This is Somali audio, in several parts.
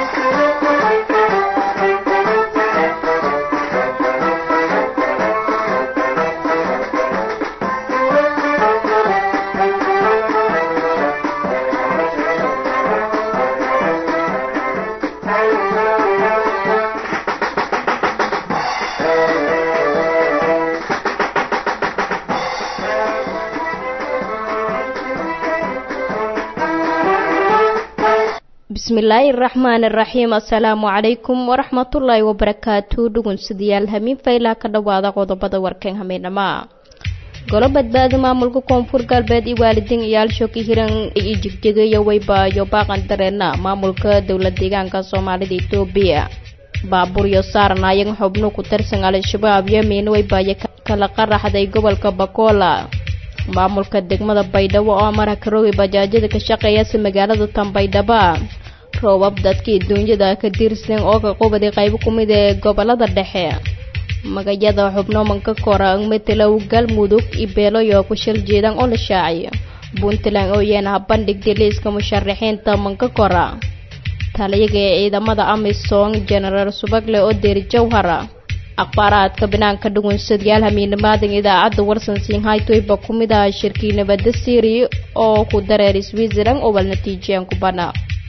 bismillaahi raxmaani raxiim assalaamu calaykum waraxmatullaahi wabarakaatu dhugunsidayaal hamiin faylaa ka dhowaada qodobada warkeen hameynama golo badbaado maamulka koonfur galbeed iyo waalidiin iyaalshoki hiran iyo jigjigayo weybaayo baaqan dareena maamulka dowla deegaanka soomaalida etoobiya baaburyo saarnaayag xubno ku tirsan al-shabaab yemen weybaayo kala qaraxday gobolka bakola maamulka degmada baydhabo oo amara karoogi bajaajyada ka shaqeeyasa magaalada tanbaydhaba roobab dadkii duunyada ka tirsan oo ka qubadi qaybo ku mid ee gobolada dhexe magayada xubno manka kora matalow galmudug iyo beeloyo ku shil jeedan oo la shaaciyo puntland oo yeenaha bandhigtay liiska musharaxiinta manka kora taliyaga ee ciidamada amisom jenaraal subagle oo deeri jawhara akhbaaraadka banaanka dhugunsadayaal hamiinimaadan idaacadda warsan siinhaytoyba ku mid aha shirkii nabadda siri oo ku dareer switzerland oo wal natiijiyaan ku bana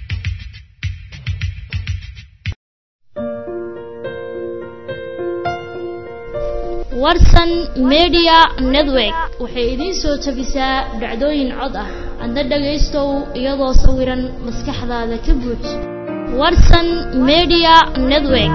warsan media network waxay idiin soo tabisaa dhacdooyin cod ah adna dhagaystow iyadoo sawiran maskaxdaada ka buuj warsan media network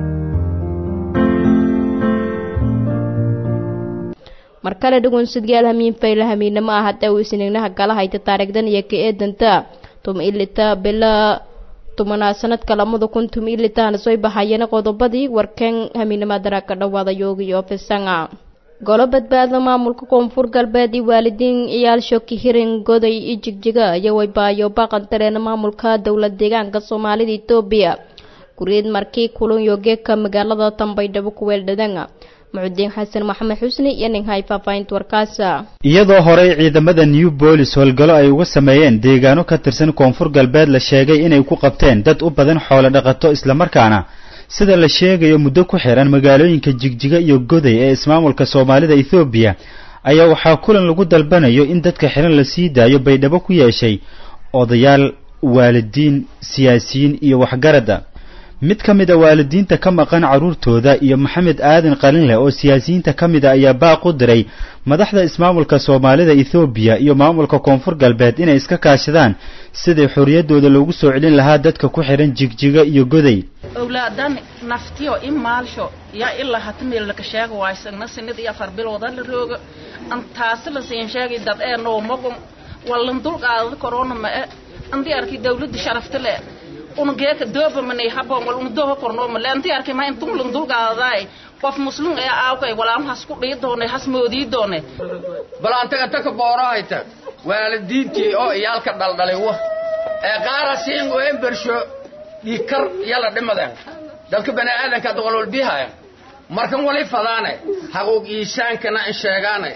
mar kale dhugunsadayaal hamiin fayla hamiinamo ah hadda uu isniignaha gala hayta taariikhdan iyo ka eedanta tuma ilita bila tumanaa sanadka lamada kun tuma ilitaana soo bahayeen qodobadii warkeen hamiinimadara ka dhawaada yoogi ofisanga golo badbaado maamulka koonfur galbeed iyo waalidiin ciyaal shoki hirin goday iyo jigjiga iyo waybaayo baaqan dareena maamulka dowla deegaanka soomaalida etoobiya guriid markii kulan yogeeka magaalada tanbaydhabo kuweeldhadanga muxudiin xasan maxamed xusni iyo ninhay faahfaahinta warkaasa iyadoo horey ciidamada new bolis howlgallo ay uga sameeyeen deegaano ka tirsan koonfur galbeed la sheegay inay ku qabteen dad u badan xoolo dhaqato islamarkaana sida la sheegayo muddo ku xiran magaalooyinka jigjiga iyo goday ee ismaamulka soomaalida ethoobiya ayaa waxaa kulan lagu dalbanayo in dadka xiran la sii daayo baydhabo ku yeeshay odayaal waalidiin siyaasiyiin iyo waxgaradda mid ka mid a waalidiinta ka maqan carruurtooda iyo maxamed aadan qalinleh oo siyaasiyiinta ka mid a ayaa baaq u diray madaxda ismaamulka soomaalida ethoobiya iyo maamulka koonfur galbeed inay iska kaashadaan sidii xorriyaddooda loogu soo celin lahaa dadka ku xidhan jigjiga iyo goday owlaadan naftiyo in maalsho yaa ilaa hata meel laka sheega waysagna sinid iyo afar bilooda la rooga antaasi la siin sheegay dad ee noomagon wallan dulqaadada korona ma-e andii arkay dawladda sharafta le una geeka dooba manay habon wal una dooha korno ma leanti arkay ma intuu lan dulqaadaay qof muslim ee aawkay walaam has ku dhii doone has moodii doone bal antaga taka boorahayta waalidiintii oo iyaalka dhaldhalay wa ee qaara siin ween bersho dhiikar yala dhimadan dadka bani aadanka doqolol bihaya markan wali fadaane haquuq iisaankana in sheegaane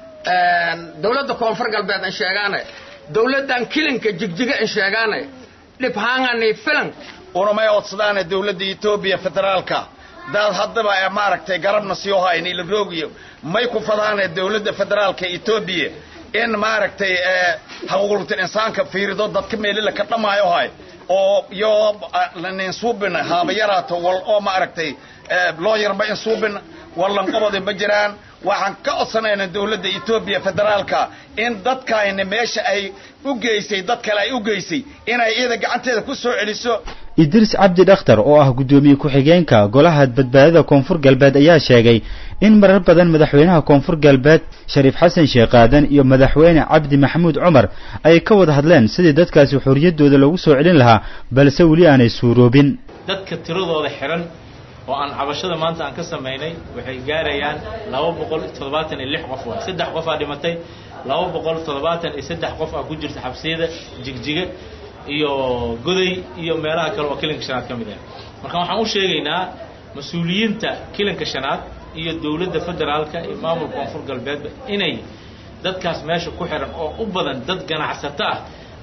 dawladda koonfur galbeed in sheegaane dawladdan kilinka jigjiga in sheegaane dhibhaangani filan unamay odsadaane dawladda etoobiya federaalka daad haddaba ee maaragtay garabna sii hayni la roogiyo may ku fadaane dawladda federaalka etoobiya in maaragtay haquuqlutin insaanka fiirido dadka meelila ka dhamaayo hay oo yo lanin suubina haaba yaraato wal oo maaragtay loo yarba in suubina wallan qobodi ma jiraan waxaan ka codsanaynaa dawladda etoobiya federaalka in dadkayna meesha ay u geysay dad kale ay u geysay inay iyada gacanteeda ku soo celiso idriis cabdi dhakhtar oo ah guddoomiye ku-xigeenka golaha badbaadada koonfur galbeed ayaa sheegay in marar badan madaxweynaha koonfur galbeed shariif xasan sheekh aadan iyo madaxweyne cabdi maxamuud cumar ay ka wada hadleen sidii dadkaasi xorriyaddooda loogu soo celin lahaa balse weli aanay suuroobin dadka tiradooda xihan oo aan cabashada maanta aan ka samaynay waxay gaarayaan laba boqol toddobaatan iyo lix qof waa saddex qof aa dhimatay laba boqol toddobaatan iyo saddex qof aa ku jirta xabsiyada jigjiga iyo goday iyo meelaha kale oo kilinka shanaad ka mid ah marka waxaan u sheegaynaa mas-uuliyiinta kilinka shanaad iyo dowladda federaalka iyo maamulka koonfur galbeedba inay dadkaas meesha ku xihan oo u badan dad ganacsato ah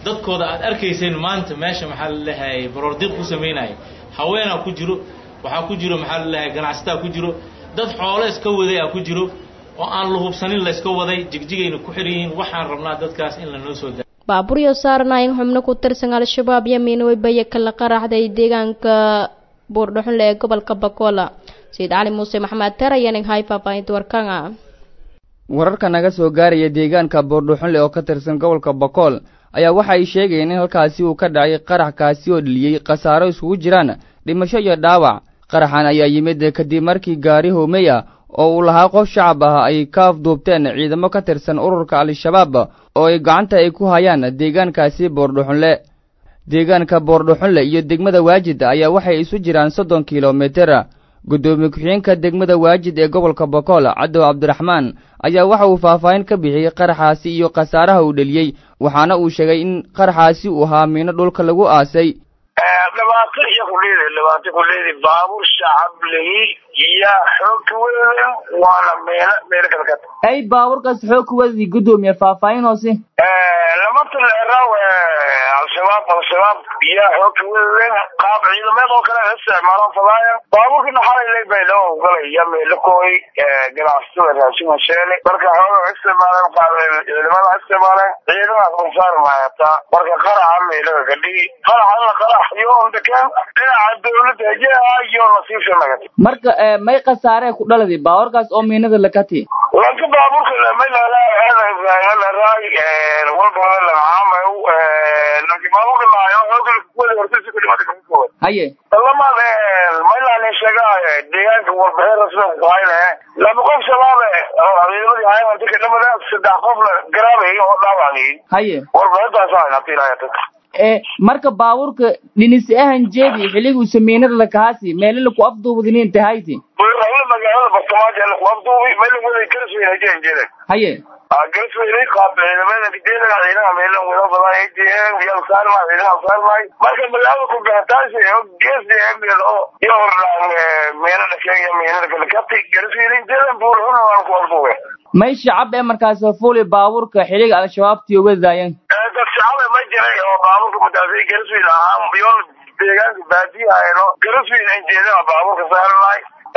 dadkooda aad arkayseen maanta meesha maxaa la leeyahay baroordiiq ku samaynaya haweenaa ku jiro waxaa ku jiro maxaa la leeyahay ganacsataa ku jiro dad xoolo iska waday aa ku jiro oo aan la hubsanin la iska waday jigjigayna ku xiran yihiin waxaan rabnaa dadkaas in lanoo soo da baaburyo saarnayn xubno ku tirsan al-shabaab yamiin weybaya kala qaraxday deegaanka buurdhaxunle ee gobolka bakola sayid cali muuse maxamed ter ayaning hay faahfaahinta warkanga wararka naga soo gaaraya deegaanka buurdhuxunle oo ka tirsan gobolka bakool ayaa waxa ay sheegayeen in halkaasi uu ka dhacay qarax kaasi oo dheliyey khasaaro isugu jiraan dhimasho iyo dhaawac qaraxan ayaa yimid kadib markii gaari hoomeya oo uu lahaa qof shacab ah ay ka afduubteen ciidamo ka tirsan ururka al-shabaab oo ay gacanta ay ku hayaan deegaankaasi boordhuxunle deegaanka boordhuxunle iyo degmada waajid ayaa waxay isu jiraan soddon kilomitir guddoomiye ku-xigeenka degmada waajid ee gobolka bokool cadow cabdiraxmaan ayaa waxa uu faahfaahin ka bixiyey qaraxaasi iyo khasaaraha uu dheliyey waxaana uu sheegay in qaraxaasi uu ahaa miino dhulka lagu aasay dhibaato iyo kuleedi dhibaato kuleedi baabuur shacab lehi iyo xoogka weyn waana meelo meelo kala gata ay baabuurkaas xoog kuwadii guddoomiye faahfaahin hoose lamata leeraw al-shabaab al-shabaab iyo xoogka weyn qaab ciidameed oo kale isticmaalaan fadaaya baabuurkina xalay lay bay loo ogolaya meelo kooy ganacsatada raashinka sheele marka xooga isticmaaleen qaab ciidamada isticmaaleen ciidamaas ansaar maayataa marka qaraxa meelaha kadhigi qaraxana qarax iyo ondakeen dhinaca dawladda hejeha iyo nasiibka nagati marka may khasaaree ku dhaladay baabuurkaas oo miinada lakati lanka baabuurka may laraay walbada lamaamayo lanki baabuurka laayo xooga kuwada hortasi ku dhimata kakuwa haye lamaad maylaan sheegaa deegaanka warbixin rasmi ku hayne laba qof shabaabe ciidamadii hayan inta ka dhamada saddex qofna garaabay oo dhaawacay haye warbixintaas hayna tilaayata ee marka baabuurka dhinis ahan jeedi xilliguu samiinada lakahaasi meelo laku afduubadinin tahayti rahla magaalada bartamaajo laku afduubi meel waday garsweyn hajeen jeedan haye garsweynay qaab ciidamada kijeedaga ciidaha meelan wada badan ajeen yal saarmay ciidaha saarmay marka magaalada ku gaataasi oo geesi emil oo iyo hordhaan meelo dhakeeya meelada kale kabti garsweynay jeedan buurxuna waan ku afduube may shacab ee markaas fuuli baabuurka xilliga al-shabaabtii uga daayeen dad shacaba ma jiray oo baabuurka madaasay garsweyn ahaa yool deegaanka baadiyahaeno garsweyn aan jeedana baabuurka saaranahay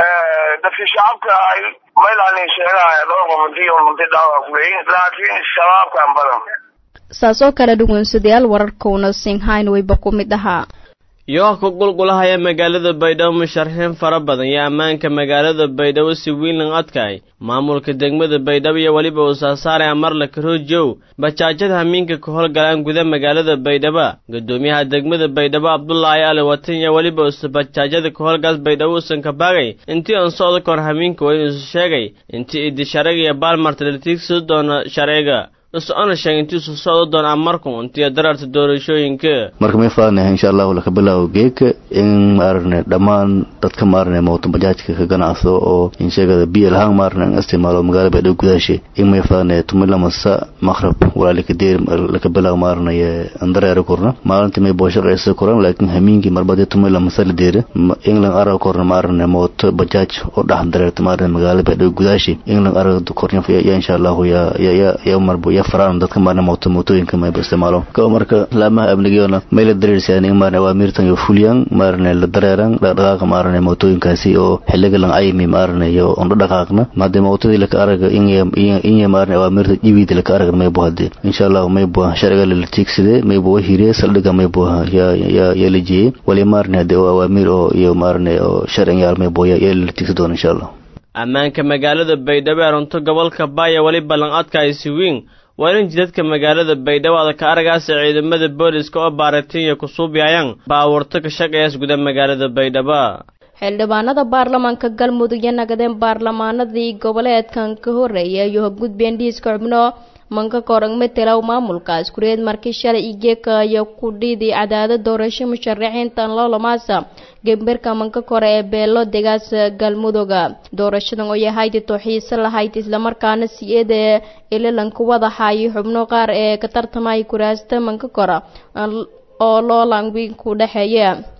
dadki shacabka ay maylaan sheegahay dhowrka munti oo munti dhaawac kuleeyin laakiin shabaabkan badan saas oo kale dhugunsadayaal wararkowna singhayn wayba ku mid ahaa iyagoo ka qulqulahaya magaalada baydhabo musharaxiin fara badan iyo ammaanka magaalada baydhabo si wiilan adkaay maamulka degmada baydhabo iyo weliba uu saasaaraya marla karoojow bajaajada hamiinka ka howlgalaan guda magaalada baydhabo guddoomiyaha degmada baydhabo abdulaahi ali watan iyo weliba uuse bajaajada ka howlgaas baydhabo uusan ka baagay intii aan socda kahor hamiinka waa inuusu sheegay intii idi sharciga iyo baalmarta latiigsi doona sharciga is-ona sheeg intiisu socdo doon amarku intiyo dararta doorashooyinka marka may faanahay insha allahu laka bilaabo geeka in maarane dhammaan dadka maarane mooto bajaajka ka ganacso oo insheegada biyo lahaan maarane an isticmaalo magaalada baydhabo gudaashe in may faanahay tumila masa maqrab walaa lakadeer laka bilaabo maaranaye andareera korna maalintii may booshaqaysa koran laakiin hamiinkii marbadii tumila masa la deera england arag korna maarane mooto bajaaj oo dhex dareerta maarane magaalada baydhabo gudaashe england arag korna ya insha allahu ya ya ya marbo ya faraan dadka maarne mooto mootooyinka mayba isticmaalo kao marka laamaha amnigeena may la dareersaan in maarne awaamirtan iyo fulyan maarne la dareeran dhaqdhaqaaqa maarne mootooyinkaasi oo xiliga lan aymi maarne iyo on dhaqaaqna maade mootadii laka araga inya maarne awaamirta jibiida laka araga maybo hade insha allahu maybo sharciga la tiigsade maybo wahire saldhiga maybo ya ya ya la jeeye wali maarne hade oo awaamir oo iyo maarne oo sharciga yaal maybo ya ya la tiigsi doona insha allah ammaanka magaalada baydhabo ee runto gobolka baaya weli ballan adkaaysi wiin waa in jidadka magaalada baydhabo ada ka aragaasa ciidamada booliska oo baaratinya ku suubyayaan baawarto ka shaqeeyaas guda magaalada baydhabo xildhibaanada baarlamaanka galmudug iyo nagadeen baarlamaanadii goboleedkan ka horreeyay iyo gudbeen dhiiska xubno manka korang matelaw maamulkaas kureed markii shalay igeeka iyo kudhidii cadaadad doorasho musharaxiintan loolamaasa gemberka manka kore ee beelo degaas galmuduga doorashadan oo yahayd tooxiise lahayd islamarkaana si-eeda ilalanka wadaxayo xubno qaar ee ka tartamaya kuraasta manka kora oo loolan wiin ku dhexeeya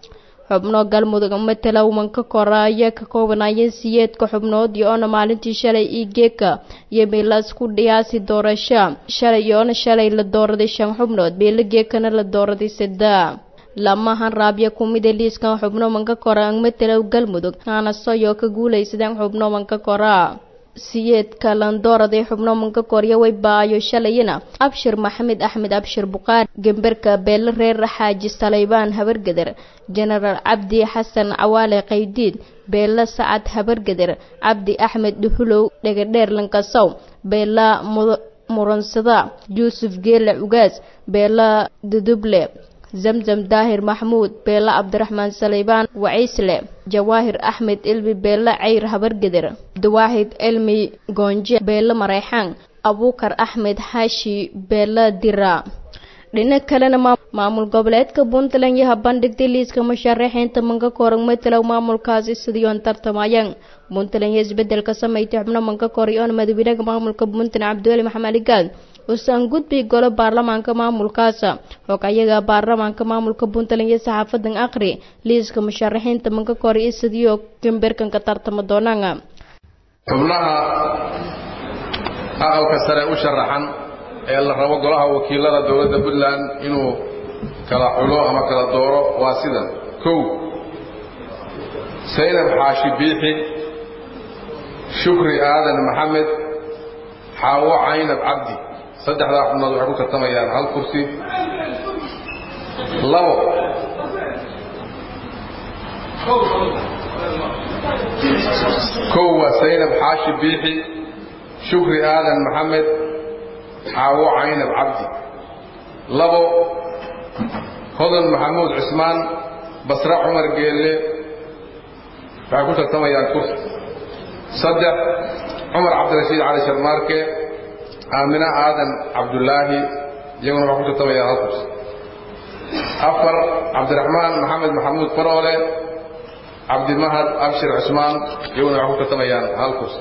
xubno galmudug matala umanka koraya ka koobanaya siyeedka xubnood iyo-oona maalintii shalay io geeka iyo meelas ku dhiyaasi doorasho shalay iyo-oona shalay la dooraday shan xubnood meelo geekana la dooraday sada lamahan raabya kumida liiskan xubno manka kora ang matala galmudug aanasoyo ka guulaysadeen xubno manka kora siyeedka landooraday xubno manka korya way baayo shalayina abshir maxamed axmed abshir buqaari gemberka beele reer xaaji saleybaan habargeder jenaraal cabdi xasan cawaale qaydiid beela sacad habargeder cabdi axmed dhuhulow dhegadheer lankasow beela muransada yuusuf geele cugaas beela duduble zamzam daahir maxmuud beela cabdiraxmaan saleybaan waciisle jawaahir axmed ilmi beela cayr habargeder dawaaxid elmi goonje beela mareyxaan abuukar axmed xaashi beela dira dhinac kalena maamul goboleedka puntland yaha bandhigtay liiska musharaxiinta manka korag matalow maamulkaasi sidiyoon tartamayaan puntland iyo isbedelka sameeytay xubno manka koray oona madaxweynaha maamulka puntland cabdiweli maxamed aligaad uusan gudbi golo baarlamaanka maamulkaasa og ayaga baarlamaanka maamulka puntland iyo saxaafadan aqri liiska musharaxiinta manka koray iyo sidiyo gamberkanka tartama doonaan xubnaha aqalka sare u sharaxan ee la rabo golaha wakiilada dowladda puntland inuu kala xulo ama kala dooro waa sidan kow saynab xaashi biixi shukri aadan maxamed xaawo caynab cabdi saddexdaa xubnood waxay ku tartamayaan hal kursi labo kow waa saynab xaashi biixi shukri aadan maxamed xaawo caynab cabdi labo hodan maxamuud cusmaan basre cumar geelle waxay ku tartamayaan kursi saddex cumar cabdirashiid cali sharmaarke aamina aadan cabdullaahi iyaguna waxay ku tartamayaan hal kursi afar cabdiraxmaan maxamed maxamuud faroole cabdimahad abshir cusmaan iyaguna waxay ku tartamayaan hal kursi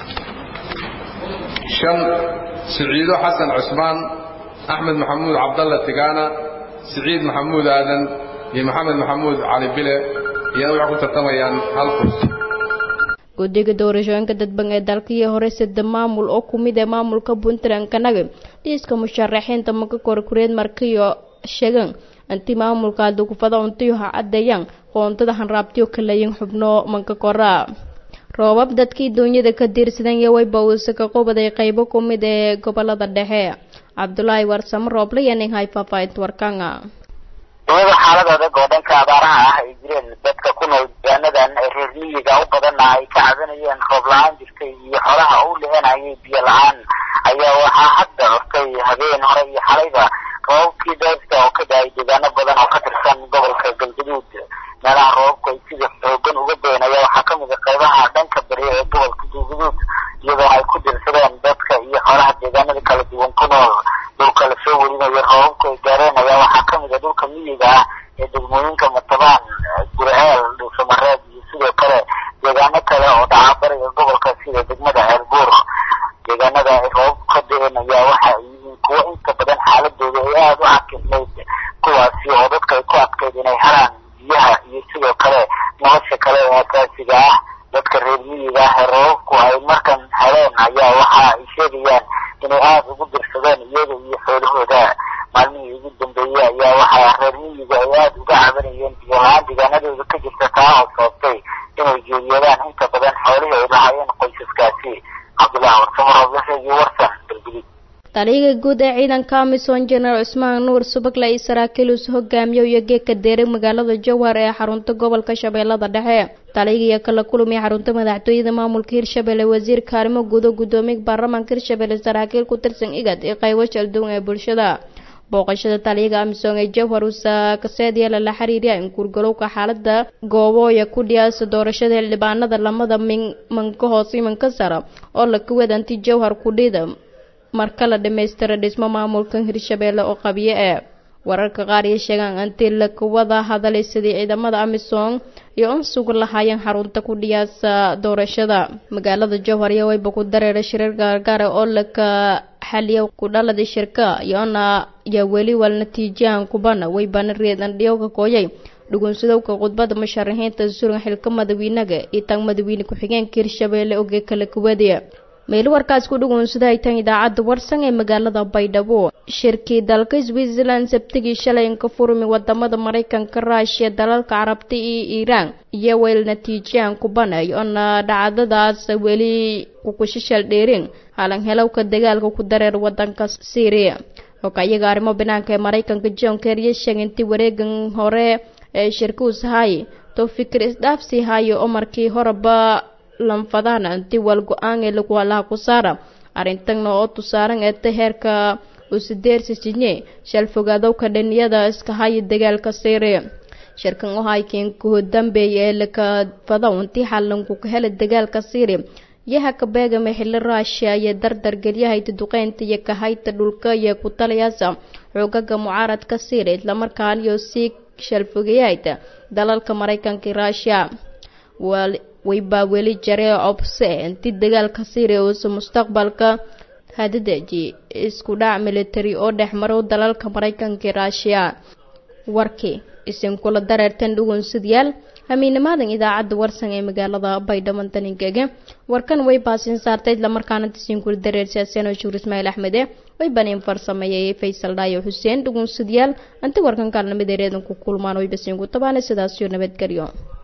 shan siciido xasan cusmaan axmed maxamuud cabdalla tigaana siciid maxamuud aadan iyo maxamed maxamuud cali bile iyana waxay ku tartamayaan hal kursi guddiga doorashooyinka dadban ee dalkii hore sida maamul oo ku mid ee maamulka puntland kanaga liiska musharaxiinta maka korkureed markiyo sheegan intii maamulka dugufada untiyo ha caddeeyaan qoontada hanraabtiyo kalayin xubno manka koraa roobab dadkii duunyada ka diirsadan iyo wayba uuse ka qubaday qaybo ku mid ee gobolada dhexe cabdulaahi warsamo rooble iyo nin hay faahfaahinta warkanga iyadoo xaalad adag oo dhanka abaaraha ah ay jireen dadka ku nool deegaanadan ee reer miyiga u badanna ay ka cabanayeen roob la-aan jirtay iyo xoolaha u lehenayay biyo la-aan ayaa waxaa hadda curtay habeen hore iyo xalayba roobabkii daysta oo ka da-ay deegaano badan oo ka tirsan gobolka galgaduud meelaha roobabku ay sida xoogan uga dayen ayaa waxaa kamid a qaybaha dhanka bari ee gobolka galgaduud iyadoo ay ku dirsadeen dadka iyo xoolaha deegaanada kala duwan ku nool dhulka lasoo werinayo roobabku ay gaareen ayaa waxaa kamid a dhulka miyiga ah ee degmooyinka matabaan gurceel dhuusamareed iyo sidoo kale deegaano kale oo dhaca bariga gobolka sida degmada ceelbuur deegaanada ay roobabku ka da-een ayaa waxa ay yihiin kuwo inta badan xaaladooda ay aada u xakimnayd kuwaasi oo dadka ay ku adkayd inay helaan biyaha iyo sidoo kale nolosha kale ee asaasiga ah dadka reer miyiga ah ee roobabku ay markan heleen ayaa waxa ay sheegayaan inay aada ugu dirsadeen iyaga iyo xoolahooda maalmihii ugu dambeeyey ayaa waxaa reer miyiga ay aada uga cabanayeen biyo la-aan deegaanadooda ka jirta taa oo sababtay inay geeriyoodaan inta badan xoolihii ay lahaayeen qoysaskaasi cabdullahi warsamo rooblasha iyo warsan galgudud taliyaga guud ee ciidanka amisom jenaraal cusmaan nuur subagle iyo saraakiil uus hogaamiyo iyo geedka deeray magaalada jowhar ee xarunta gobolka shabeellada dhexe taliyaga iyo kala kulmiya xarunta madaxtooyada maamulka hirshabelle wasiirka arrimo gudo gudoomiya baarlamaanka hirshabelle saraakiil ku tirsan igad iyo qaybo shalduwan ee bulshada booqashada taliyaga amisom ee jowhar uusakaseedyala la xiriiriya in guurgalowka xaalada goobooya ku dhiyaasa doorashada xildhibaanada lamada min manka hoose imanka sara oo la kawadanti jowhar kudhida marka la dhammaystira dhismo maamulkan hirshabeelle oo qabyo ee wararka qaar iyo sheegaan intii la wada hadalay sidii ciidamada amisom iyo un sugu lahaayeen xarunta ku dhiyaasa doorashada magaalada jowhar iyo wayba ku dareera shirar gaargaara oo laka xaliya ku dhalada shirka iyona iyo weli wal natiijahan kubana waybana reedan dhiyowka kooyay dhugunsadowka khudbada musharaxiinta suran xilka madawiinaga iyo tan madawiine ku-xigeenka hirshabeelle oge kala kuwadiya meelo warkaas ku dhugunsada ay tan idaacadda warsan ee magaalada baydhabo shirkii dalka switzerland sabtigii shalay inka furmi wadamada maraykanka ruushiya dalalka carabta iyo iiraan iyo weyl natiijiyaan ku banay oona dhacdadaas weli kukushishal dheerin halan helowka dagaalka ku dareer wadanka syria hogayaga arrimo banaanka ee maraykanka john kerry sheegay intii wareegan hore ee shirkuus hay to fikir isdhaafsi hayo oo markii horeba lanfadana intii wal go-aan ee lagu halaha ku saara arintagna oo tusaaran eeta heerka usideersisijye shal fogaadowka dhaniyada iska haya dagaalka syria shirkan oo haykiin kuho dambeeya ee laka fadaw intii xalanku ka hela dagaalka syria yaha ka beegama xilli ruushiya iyo dardar gelyahayta duqeynta iyo kahayta dhulka iyo ku talayaasa xoogaga mucaaradka syria islamarkaan iyo sii shalfogayahayta dalalka maraykanka ruushiya waybaa weli jaree obse intii dagaalka syria uusa mustaqbalka hadadeji isku dhac military oo dhex marow dalalka maraykanka ruushiya warkii isinkula dareertan dhugunsidyaal hamiinimaadan idaacadda warsan ee magaalada baydhabo daninkege warkan way baasin saartay islamarkaana tisinkula dareersiaseno shuur ismaail axmede way baniin farsameeyay faysal dhaayo xuseen dhugunsidyaal anti warkan kaalnimid ereedan ku kulmaan way basiinku tabaana sidaasiyo nabadgelyo